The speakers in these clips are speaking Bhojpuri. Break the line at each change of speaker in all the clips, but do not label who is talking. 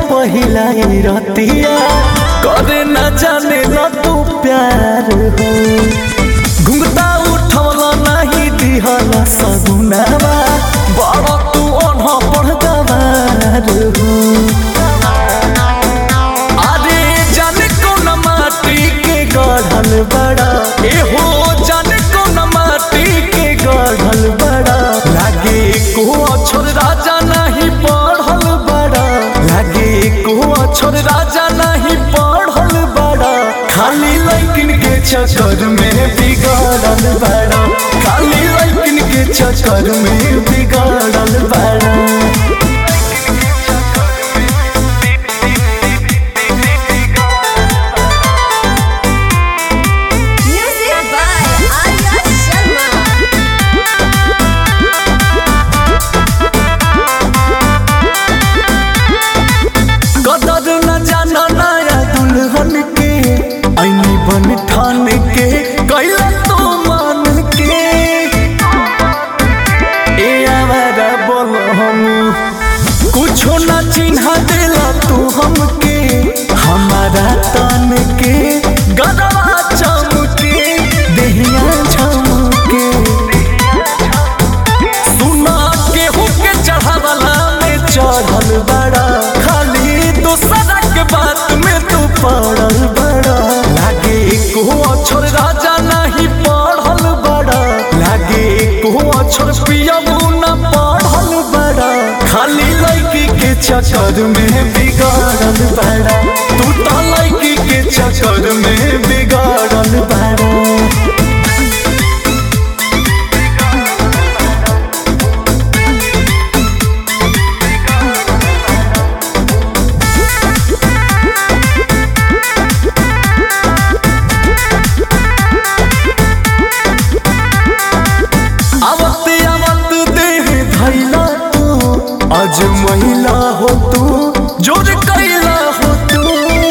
पहिला ही रतिया करे न जाने ल तू प्यार हो घुंघटा उठवला नहीं दिहला सगुनावा बड़ा तू अनह पढ़ गवार हो अरे जाने कौन माटी के गढ़ल बड़ा ए हो जाने कौन माटी के गढ़ल बड़ा लागे को अक्षर राजा नहीं पढ़ल बड़ा लागे को अक्षर राजा नहीं पढ़ल बड़ा खाली लैकिन के चक्कर में बिगड़ल बड़ा खाली लैकिन के चक्कर में बिगड़ल बड़ा
Music by Arya Sharma.
कदर न जाना नया दुल्हन के ऐनी बन ठान के कैला तो मान के ए आवारा बोल हम कुछो न चिन्हा देला तू हमके हमारा तन के गदवा चमके देहिया झमके सुना केहू के चढ़ावला में चढ़ल बड़ा खाली दूसरा के बात में तू पड़ल बड़ा लागे को अक्षर राजा नहीं पढ़ल बड़ा लागे को अक्षर पियबू न पढ़ल बड़ा खाली लड़की के चक्कर में बिगाड़ल बड़ा तू तो लड़की के चक्कर में बिगाड़ल बड़ा आवत आवत देह धैला तू आज महिला हो तू जोर कैला हो तू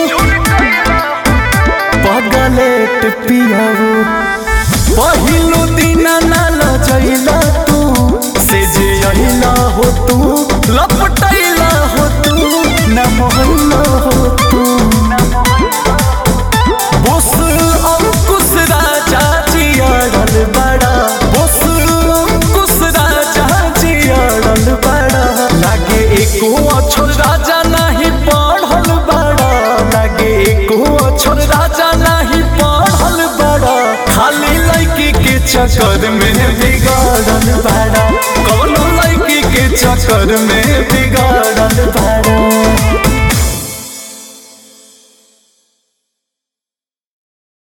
पगलेट पियाऊ पहिलो दिन नाल जैला तू से जे अहिला हो तू लपटैला हो तू न मोहल्ला हो तू बोस अंकुश राजा जियाड़ल बड़ा बोस अंकुश राजा जियाड़ल बड़ा लागे एको अक्षर राजा नहीं पढ़ल बड़ा लागे एको अक्षर राजा नहीं पढ़ल बड़ा खाली लड़की के चक्कर में बिगाड़ल बड़ा कौनो लड़की के चक्कर में बिगाड़ल बड़ा